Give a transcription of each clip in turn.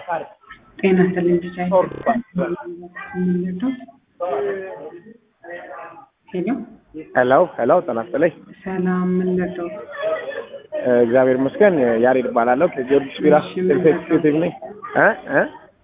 ጤና ይስጥልኝ ብቻ ሄሎ ሄሎ ሄሎ ጤና ይስጥልኝ። ሰላም ምን ልርዳው? እግዚአብሔር ይመስገን። ያሬድ እባላለሁ ከጊዮርጊስ ቢራ እሺ፣ ምን ኤክስኪዩቲቭ ነኝ። እ እ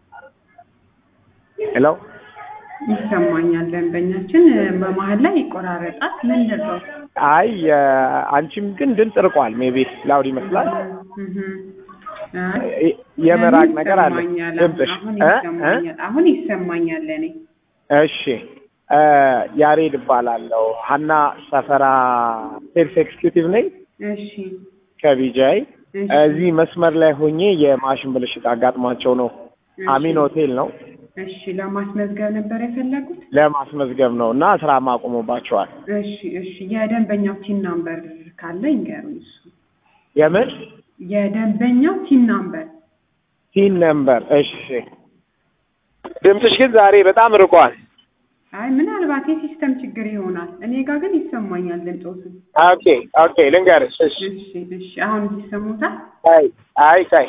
ሄሎ ይሰማኛል። ደንበኛችን በመሀል ላይ ይቆራረጣል። ምን ልርዳው? አይ የ- አንቺም ግን ድምፅ ርቋል። ሜቢ ላውድ ይመስላል። እህ፣ አይ፣ የ- የመራቅ ለምን ነገር አለ ይሰማኛል? ድምፅሽ። አሁን እ እ ይሰማኛል። አሁን ይሰማኛል ለእኔ። እሺ እ ያሬድ እባላለሁ ሀና ሰፈራ ሴልስ ኤክስኪዩቲቭ ነኝ እሺ ከቢጃይ እሺ፣ እዚህ መስመር ላይ ሆኜ የማሽን ብልሽት አጋጥሟቸው ነው። እሺ፣ አሚን ሆቴል ነው እሺ፣ ለማስመዝገብ ነበር የፈለጉት? ለማስመዝገብ ነው እና ስራ ማቆሙባቸዋል። እሺ፣ እሺ። የደንበኛው ቲን ናምበር ካለ ይንገሩኝ። እሱ የምን የደንበኛው ቲን ናምበር ሲን ነምበር? እሺ ድምፅሽ ግን ዛሬ በጣም ርቋል። አይ ምናልባት የሲስተም ችግር ይሆናል። እኔ ጋር ግን ይሰማኛል ድምፆቱ። ኦኬ ኦኬ ልንገርሽ። እሺ እሺ እሺ። አሁን ይሰሙታል አይ አይ አይ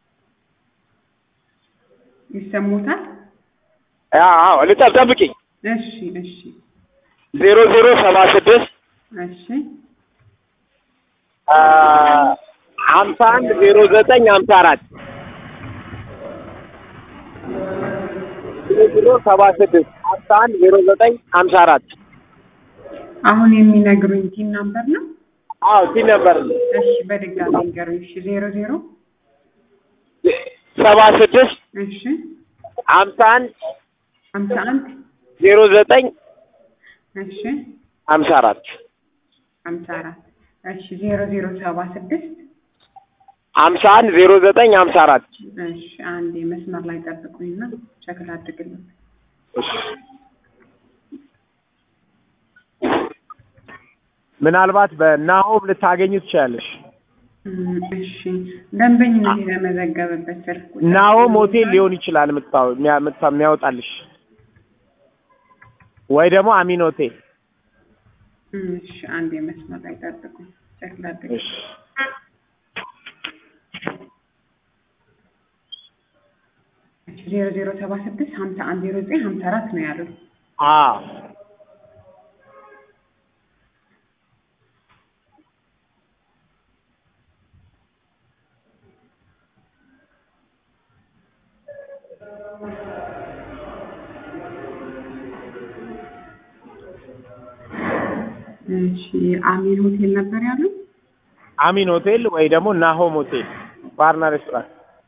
ይሰሙታል። አዎ ልጠብ ጠብቂኝ። እሺ እሺ ዜሮ ዜሮ ሰባ ስድስት እሺ ሀምሳ አንድ ዜሮ ዘጠኝ ሀምሳ አራት ዜሮ ዜሮ ሰባ ስድስት ሀምሳ አንድ ዜሮ ዘጠኝ ሀምሳ አራት አሁን የሚነግሩኝ ቲን ናምበር ነው። አዎ ሲን ነበር እሺ በድጋሚ ንገሩኝ። እሺ ዜሮ ዜሮ ሰባ ስድስት እሺ ሀምሳ አንድ ሀምሳ አንድ ዜሮ ዘጠኝ እሺ ሀምሳ አራት ሀምሳ አራት እሺ ዜሮ ዜሮ ሰባ ስድስት ሀምሳ አንድ ዜሮ ዘጠኝ ሀምሳ አራት እሺ አንድ መስመር ላይ ጠብቁኝና ቸክል አድርግልኝ። ምናልባት በናሆም ልታገኙ ትችላለሽ። እም፣ እሺ ደንበኝነት የተመዘገበበት ስልክ ቁጥር ናሆም ሆቴል ሊሆን ይችላል የምታው- የሚያ- የምታ- የሚያወጣልሽ ወይ ደግሞ አሚን ሆቴል። እም፣ እሺ አንድ መስመር ላይ ጠብቁኝ ቸክል አድርግልኝ። እሺ ዜሮ ዜሮ ሰባ ስድስት ሀምሳ አንድ ዜሮ ዘጠኝ ሀምሳ አራት ነው ያሉት። አዎ እሺ አሚን ሆቴል ነበር ያሉት። አሚን ሆቴል ወይ ደግሞ ናሆም ሆቴል ባርና ሬስቶራንት።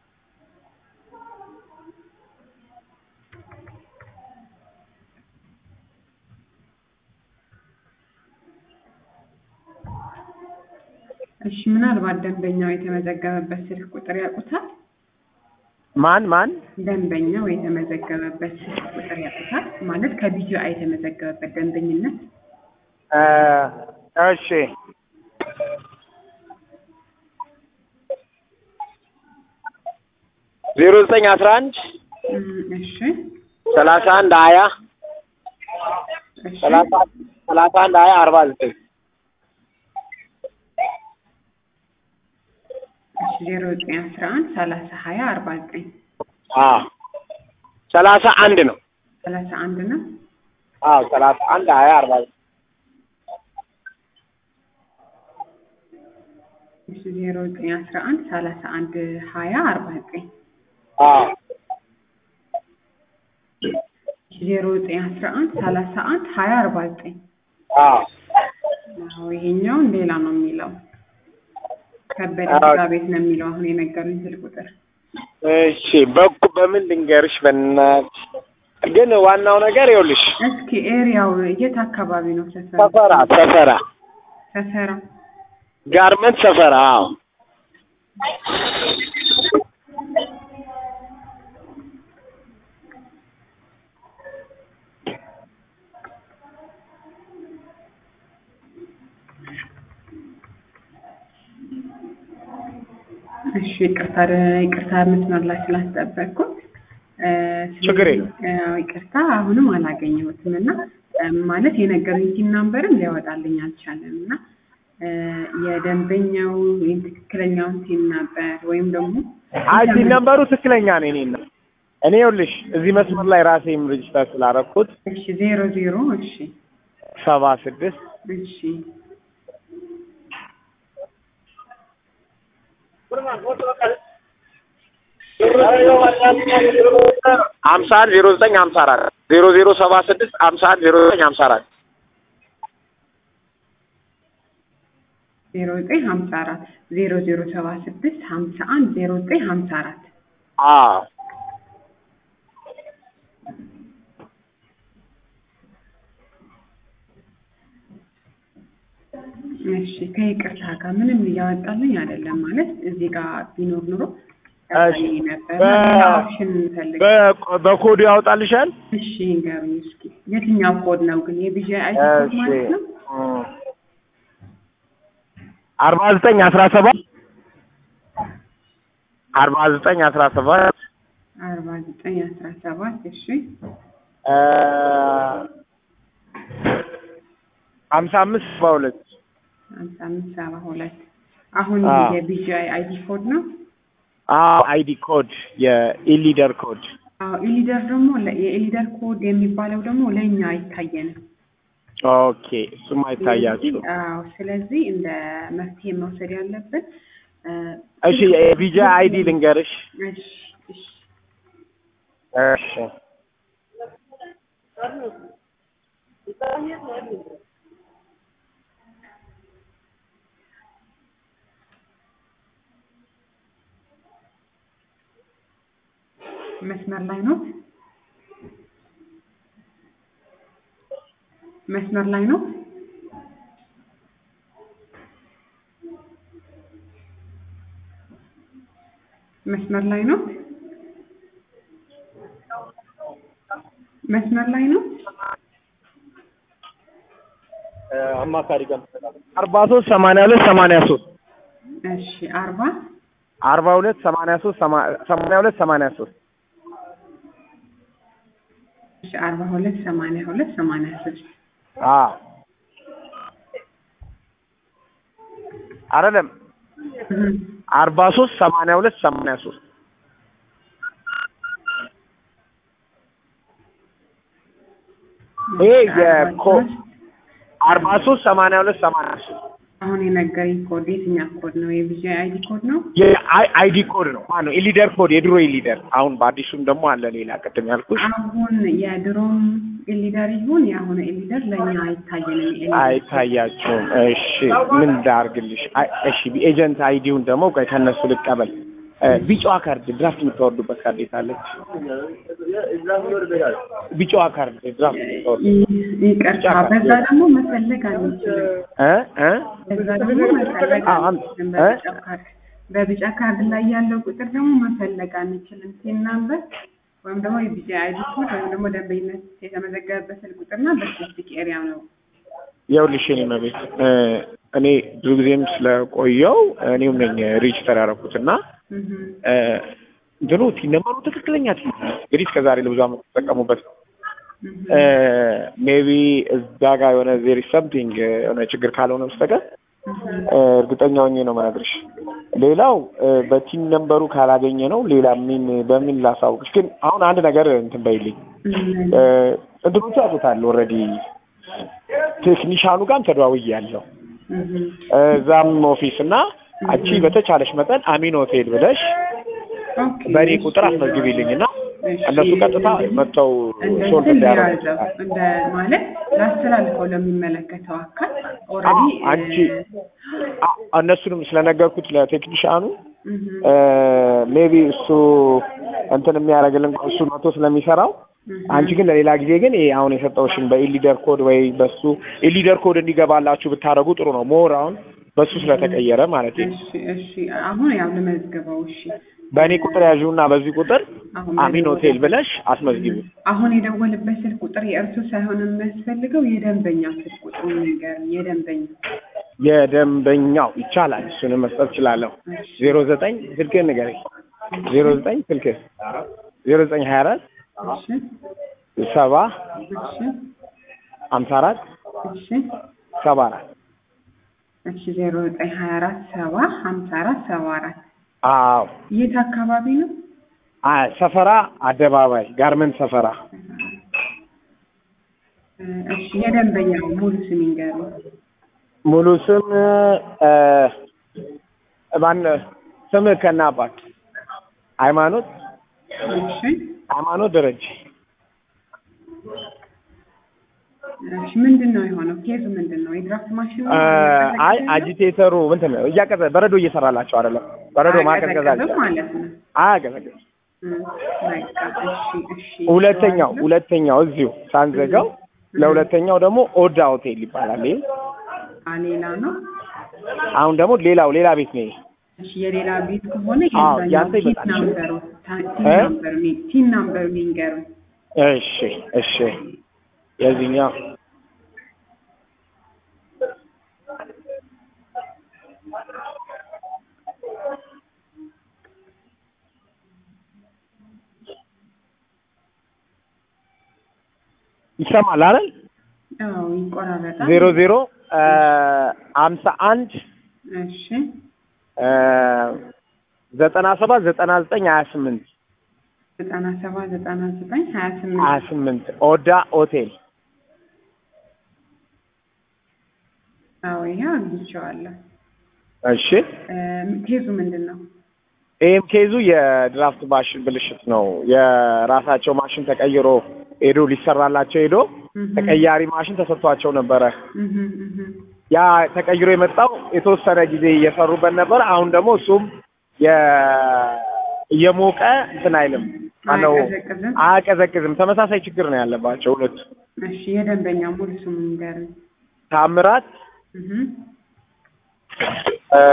እሺ ምናልባት ደንበኛው የተመዘገበበት ስልክ ቁጥር ያውቁታል? ማን ማን? ደንበኛው የተመዘገበበት ስልክ ቁጥር ያውቁታል? ማለት ከቢጂአይ የተመዘገበበት ደንበኝነት እ እሺ ዜሮ ዘጠኝ አስራ አንድ እም፣ እሺ ሰላሳ አንድ ሀያ እሺ ሰላሳ ሰላሳ አንድ ሀያ አርባ ዘጠኝ እሺ ዜሮ ዘጠኝ አስራ አንድ ሰላሳ ሀያ አርባ ዘጠኝ አዎ ሰላሳ አንድ ነው። ሰላሳ አንድ ነው። አዎ ሰላሳ አንድ ሀያ አርባ ዘጠኝ እሺ ዜሮ ዘጠኝ አስራ አንድ ሰላሳ አንድ ሀያ አርባ ዘጠኝ አዎ ዜሮ ዘጠኝ አስራ አንድ ሰላሳ አንድ ሀያ አርባ ዘጠኝ አዎ አዎ ይሄኛውን ሌላ ነው የሚለው ከበደ አዎ። ስጋ ቤት ነው የሚለው አሁን የነገሩኝ ስልክ ቁጥር እሺ በኩ በምን ልንገርሽ በእናትሽ ግን ዋናው ነገር ይኸውልሽ እስኪ ኤሪያው የት አካባቢ ነው ሰፈሩ ሰፈራ ሰፈራ ሰፈራ ጋርመንት ሰፈራ አዎ እሺ ይቅርታ ይቅርታ መስመር ላይ ስላስጠበቅኩት እ፣ ስለዚህ፣ ችግር የለም። እ፣ ይቅርታ አሁንም አላገኘሁትም እና እ፣ ማለት የነገሩኝ ቲም ናምበርም ሊያወጣልኝ አልቻለም እና እ፣ የደንበኛው ወይም ትክክለኛውን ቲም ነበር ወይም ደግሞ አይ ቲን ነምበሩ ትክክለኛ ነው። እኔ ነው እኔ ይኸውልሽ እዚህ መስመር ላይ ራሴም ሬጅስተር ስላደረኩት እሺ ዜሮ ዜሮ እሺ ሰባ ስድስት እሺ ሀምሳ አንድ ዜሮ ዘጠኝ ሀምሳ አራት ዜሮ ዜሮ ሰባ ስድስት ሀምሳ አንድ ዜሮ ዘጠኝ ሀምሳ አራት ዜሮ ዘጠኝ ሀምሳ አራት ዜሮ ዜሮ ሰባ ስድስት ሀምሳ አንድ ዜሮ ዘጠኝ ሀምሳ አራት አዎ እሺ ከይቅርታ ጋር ምንም እያወጣልኝ አይደለም። ማለት እዚህ ጋር ቢኖር ኑሮ እሺ። ያሳየኝ ነበር። በ- ሌላ ኦፕሽን እንፈልግ። በ- በኮዱ ያወጣልሻል። እሺ ንገሩኝ እስኪ የትኛው ኮድ ነው ግን? የቢጂ አይቲ ኮድ እሺ ማለት ነው? አርባ ዘጠኝ አስራ ሰባት አርባ ዘጠኝ አስራ ሰባት አርባ ዘጠኝ አስራ ሰባት እሺ ሀምሳ አምስት ሰባ ሁለት ሀምሳ አምስት ሰባ ሁለት አሁን አዎ። የቢጂ አይቲ ኮድ ነው። አዎ አይዲ ኮድ የኢሊደር ኮድ አዎ ኢሊደር ደግሞ ለ- የኢሊደር ኮድ የሚባለው ደግሞ ለእኛ አይታየንም። ኦኬ እሱም አይታያችሁ ስለዚህ- አዎ ስለዚህ እንደ መፍትሄ መውሰድ ያለብን እ፣ እሺ የቪዛ አይዲ ልንገርሽ እሺ እሺ እሺ መስመር ላይ ነው። መስመር ላይ ነው። መስመር ላይ ነው። መስመር ላይ ነው። አማካሪ ጋር አርባ ሶስት ሰማንያ ሁለት ሰማንያ ሶስት እሺ አርባ አርባ ሁለት ሰማንያ ሶስት ሰማንያ ሁለት ሰማንያ ሶስት እሺ አርባ ሁለት ሰማንያ ሁለት ሰማንያ ሶስት አዎ አይደለም አርባ ሶስት ሰማንያ ሁለት ሰማንያ ሶስት ይሄ የኮ አርባ ሶስት ሰማንያ ሁለት ሰማንያ ሶስት አሁን የነገረኝ ኮድ የትኛው ኮድ ነው? የቪዛ አይዲ ኮድ ነው። የአይዲ ኮድ ነው ማነው ኢሊደር ኮድ የድሮ ኢሊደር አሁን በአዲሱም ደግሞ አለ ሌላ ቅድም ያልኩሽ አሁን የድሮም ኢሊደር ይሁን የአሁኑ ኢሊደር ለእኛ አይታየንም። የኢሊደር አይታያቸውም እሺ ምን ላድርግልሽ አይ፣ እሺ ኤጀንት አይዲውን ደግሞ ቆይ ከእነሱ ልቀበል እ፣ ቢጫዋ ካርድ ድራፍት የምታወርዱበት ካርድ የታለች ቢጫዋ ካርድ ድራፍት የምታወርዱ ይ- ይቅርታ፣ በዛ ደግሞ መፈለግ አንችልም። እ እ በዛ ደግሞ መፈለግ አዎ፣ አንድ- አንችልም። እ? በቢጫ ካርድ በቢጫ ካርድ ላይ ያለው ቁጥር ደግሞ መፈለግ አንችልም። ሲን ናምበር ወይም ደግሞ የቢጫ አይዲ ኮድ ወይም ደግሞ ደንበኝነት የተመዘገበበት ስልክ ቁጥርና በስፔሲፊክ ኤሪያ ነው። ይኸውልሽ የእኔ መቤት እ፣ እኔ ብዙ ጊዜም ስለቆየው እኔም ነኝ ሬጅስተር ያደረኩት እና እህ እ፣ እንትኑ ቲም ነምበሩ ትክክለኛ ቲም እንግዲህ እስከዛሬ ለብዙ ዓመት ተጠቀሙበት ነው እህ ሜቢ እዛ ጋር የሆነ ዜሪ ሰምቲንግ የሆነ ችግር ካልሆነ በስተቀር እህ እ፣ እርግጠኛ ሆኜ ነው መነግርሽ። ሌላው እ፣ በቲም ነምበሩ ካላገኘ ነው ሌላ ምን በምን ላሳውቅሽ። ግን አሁን አንድ ነገር እንትን በይልኝ እ፣ እንትኖቹ ያውቁታል ኦልሬዲ ቴክኒሻኑ ጋርም ተደዋውያለሁ እህ እዛም ኦፊስ እና አንቺ በተቻለሽ መጠን አሚን ሆቴል ብለሽ ኦኬ በእኔ ቁጥር አስመዝግቢልኝ እና እሺ። እነሱ ቀጥታ መጥተው ሶልቭ እንደ እንዲያደርጉ ያዘው እንደ ማለት ላስተላልፈው ለሚመለከተው አካል አዎ፣ ኦልሬዲ አንቺ አ- እነሱንም ስለነገርኩት ለቴክኒሻኑ እህ ሜቢ እሱ እንትን የሚያደርግልን እሱ መቶ ስለሚሰራው እህ አንቺ ግን ለሌላ ጊዜ ግን ይሄ አሁን የሰጠውሽን በኢሊደር ኮድ ወይ በሱ ኢሊደር ኮድ እንዲገባላችሁ ብታደርጉ ጥሩ ነው። ሞር አሁን በሱ ስለተቀየረ ማለት ነው። እሺ እሺ አሁን ያው ልመዝግበው እሺ በእኔ ቁጥር ያዥውና በዚህ ቁጥር አሁን አሚን ሆቴል ብለሽ አስመዝግቢ። አሁን የደወልበት ስልክ ቁጥር የእርሱ ሳይሆን የሚያስፈልገው የደንበኛ ስልክ ቁጥሩ ነገር የደንበኛ የደንበኛው ይቻላል። እሱንም መስጠት እችላለሁ። እሺ ዜሮ ዘጠኝ ስልክህን ንገረኝ። ዜሮ ዘጠኝ ስልክህ ዜሮ ዘጠኝ ሀያ አራት እሺ ሰባ እሺ ሀምሳ አራት እሺ ሰባ አራት እሺ ዜሮ ዘጠኝ ሀያ አራት ሰባ ሀምሳ አራት ሰባ አራት አዎ የት አካባቢ ነው? አ ሰፈራ አደባባይ ጋርመንት ሰፈራ እ፣ እሺ የደንበኛው ሙሉ ስም ይንገሩ። ሙሉ ስም እ ማን ስም ከና አባት ሃይማኖት እሺ ሃይማኖት ደረጀ እሺ ምንድን ነው የሆነው? ኬዙ ምንድን ነው? የድራፍት ማሽን ነው? እ አይ አጂቴተሩ እንትን ነው እያቀዘ በረዶ እየሰራላቸው አይደለም በረዶ ማቀዝቀዝ አለ አያቀዘቅዝም ማለት ነው። አያቀዘቅዝ እ፣ በቃ እሺ እሺ ሁለተኛው ሁለተኛው እዚሁ ሳንዘጋው ለሁለተኛው ደግሞ ኦዳ ሆቴል ይባላል ይሄ አ ሌላ ነው። አሁን ደግሞ ሌላው ሌላ ቤት ነው ይሄ እሺ የሌላ ቤት ከሆነ አዎ፣ የዛኛው ያንተ ቲን ይበቃል። ናምበሩ ታ- ቲን እ? ናምበሩ ኒ- ቲን ናምበሩ ይንገሩ። እሺ እሺ የዚህኛው ይሰማል አይደል? አዎ ይቆራረጣል። ዜሮ ዜሮ ሀምሳ አንድ እሺ ዘጠና ሰባት ዘጠና ዘጠኝ ሀያ ስምንት ዘጠና ሰባት ዘጠና ዘጠኝ ሀያ ሀያ ስምንት ስምንት ኦዳ ሆቴል አዎ ይሄ አግኝቼዋለሁ። እሺ እ፣ ኬዙ ምንድን ነው? ይህም ኬዙ የድራፍት ማሽን ብልሽት ነው። የራሳቸው ማሽን ተቀይሮ ሄዶ ሊሰራላቸው ሄዶ እህ፣ ተቀያሪ ማሽን ተሰጥቷቸው ነበረ። እህ፣ እህ። ያ ተቀይሮ የመጣው የተወሰነ ጊዜ እየሰሩበት ነበር። አሁን ደግሞ እሱም የ- እየሞቀ እንትን አይልም ማነው አያቀዘቅዝም? አያቀዘቅዝም። ተመሳሳይ ችግር ነው ያለባቸው ሁለቱ። እሺ የደንበኛ ሙሉ ስሙ ይንገሩኝ። ታምራት እህ፣ እ፣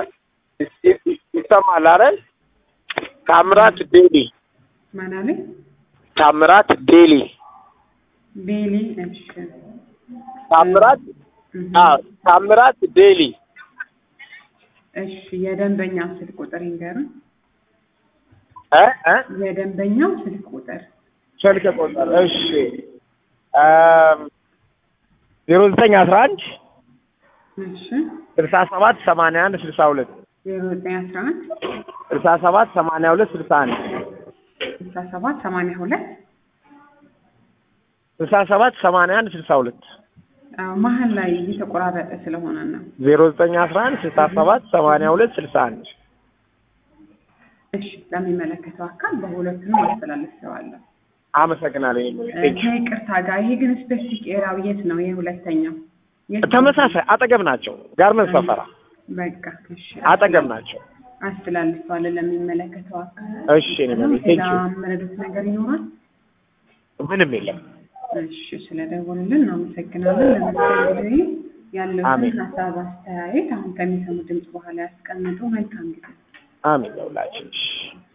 ይሰማል አይደል? ታምራት ዴሊ ማን አለኝ? ታምራት ዴሊ ቤሊ። እሺ ታምራት እህ። አዎ ታምራት ዴሊ እሺ የደንበኛው ስልክ ቁጥር ይንገሩኝ። እ እ የደንበኛው ስልክ ቁጥር ስልክ ቁጥር እሺ ዜሮ ዘጠኝ አስራ አንድ እሺ ስልሳ ሰባት ሰማንያ አንድ ስልሳ ሁለት ዜሮ ዘጠኝ አስራ አንድ ስልሳ ሰባት ሰማንያ ሁለት ስልሳ አንድ ስልሳ ሰባት ሰማንያ ሁለት ስልሳ ሰባት ሰማንያ አንድ ስልሳ ሁለት አዎ መሀል ላይ እየተቆራረጠ ስለሆነ ነው። ዜሮ ዘጠኝ አስራ አንድ ስልሳ ሰባት ሰማንያ ሁለት ስልሳ አንድ እሺ ለሚመለከተው አካል በሁለቱንም አስተላልፌዋለሁ። አመሰግናለሁ። እ፣ ከይቅርታ ጋር ይሄ ግን ስፔሲፊክ ኤራው የት ነው? ይሄ ሁለተኛው የት ነው? ተመሳሳይ አጠገብ ናቸው። ጋርመንት ሰፈራ በቃ እሺ አጠገብ ናቸው። አስተላልፈዋለን ለሚመለከተው አካል። እሺ እኔ ማለት ቴንክ ሌላ ዩ መረዱት ነገር ይኖራል? ምንም የለም። እሺ ስለደወሉልን እናመሰግናለን። ለመስተንግዶ ያለውን አሜን። ሀሳብ አስተያየት አሁን ከሚሰሙ ድምጽ በኋላ ያስቀምጡ። መልካም ጊዜ። አሜን ለሁላችን። እሺ